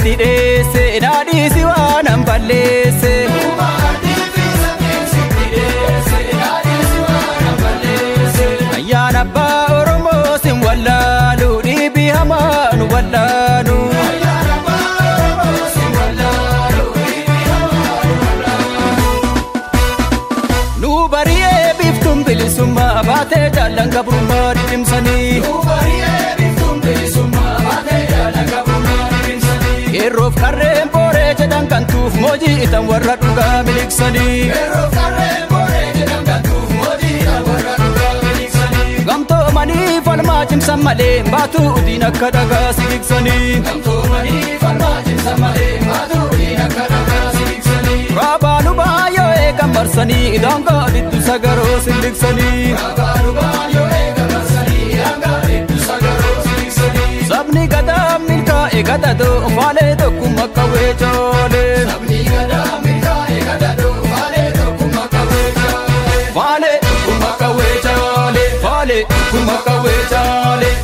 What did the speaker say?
sitti dheesse dhaadhiisi waan an balleesse. Ayyaana abbaa Oromoo sin wallaalu dhiibii hamaa nu wallaalu. Nu bari'ee biftuun bilisummaa baatee jaallan gabrummaa dhidhimsanii. Yeroof qarreen booree jedhan kan tuuf moojii itan warra dhugaa miliqsanii. Gamtoomanii falmaa cimsan malee baatuu udiin akka dhagaa siqiqsanii. Raabaalu baay'oo eegan marsanii daangaa dhiddu sagaroo sindiqsanii. Sabni gadaa milkaa'e gadadoo faalee tokkummaa qawwee coolee. Faalee tokkummaa qawwee coolee. Faalee tokkummaa qawwee coolee.